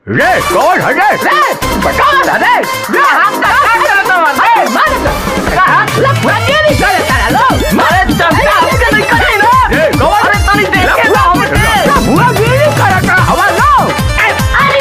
रे कौन है रे रे कौन है रे रे हम का काम करता हूं रे मारे का हाथ लफड़ा के नहीं करे तारा लो मारे तब का हम के नहीं करे ना रे कौन है तनी देख के ना हम लफड़ा के नहीं करे का हवा लो अरे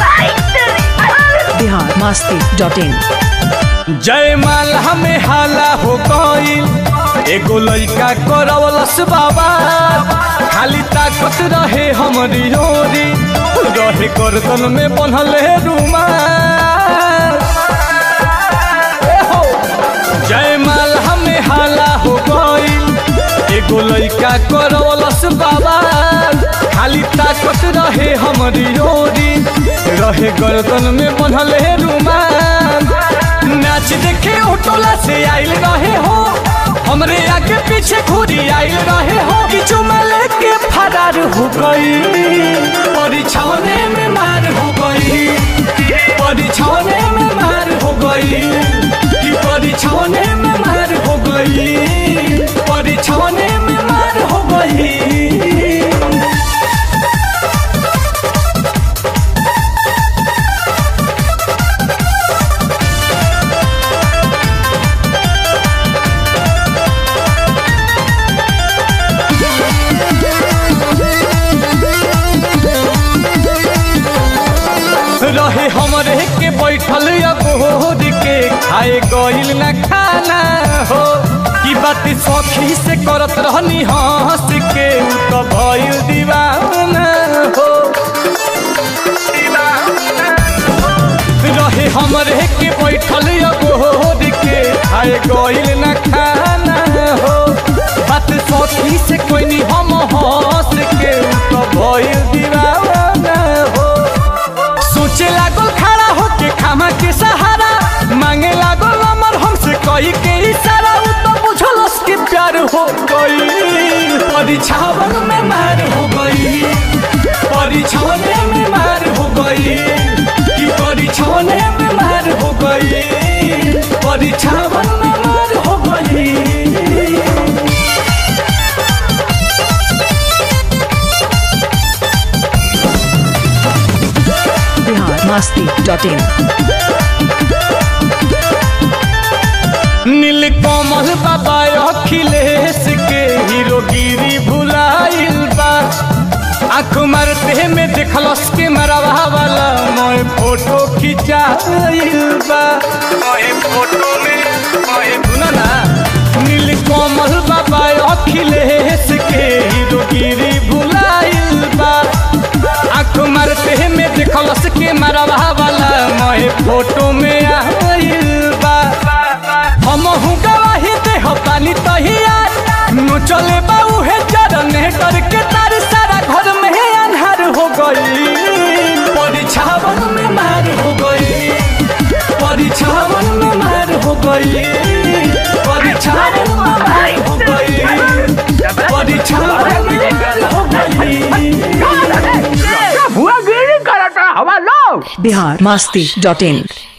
बिहार मस्ती डॉट इन जयमाल हमें हाला हो गईल एगो लड़का करवलस बाबा खाली ताकत रहे हमरी ओरी रहे गर्दन में बनल है रुमाल ए हो, जयमाल हमें हाला हो गईल एगो लड़का करवलस बाबा खाली ताकत रहे हमरी ओरी रहे गर्दन में बनल है रुमाल नाच देखे टोला से आइल रहे हो हमरे आगे पीछे घूरी आइल रहे हो किचु में लेके फरार हो गई परीक्षाने में मार हो गई परीक्षाने में मार हो गई कि परीक्षाने में मार हो गई परीक्षाने में मार हो गई रहे हमरे के बैठल अबोर के खाए गइल न खाना हो की बात सखी से करत रहनी हंस के उ तो भइल दीवाना हो रहे हमरे के बैठल अबोर के खाए गइल न खाना हो बात सखी से कोई नहीं हम हंस के उ तो भइल दीवाना हो सोचे लागल खड़ा होके खामा के सहारा मांगे लागल अमर हमसे कही के इशारा उ तो बुझलस कि प्यार हो गई परीक्षावन में मार हो गई परीक्षाने में मार हो गई कि परीक्षाने में मार हो गई परीक्षावन में मार हो गई बिहार मस्ती डॉट इन नीलकमल बाबा अखिलेश के हीरोगिरी भुलाइल बा आँख मारते में देखलस के मरवा वाला मोए फोटो खिंचाइल बा मोए फोटो में मोए सुना ना नीलकमल बाबा अखिलेश के हीरोगिरी भुलाइल बा आँख मारते में देखलस के मरवा वाला मोए फोटो में आइल बा हम गवाही दे हो पानी तहियार नो चले बाऊ है चरने करके तार सारा घर में है अन्हार हो गई परीक्षावन में मार हो गई परीक्षावन में मार हो गई परीक्षावन में मार हो गई परीक्षावन में मार हो गई कौन है रे रे हुआ गिरी करता हवा लो बिहार मस्ती डॉट इन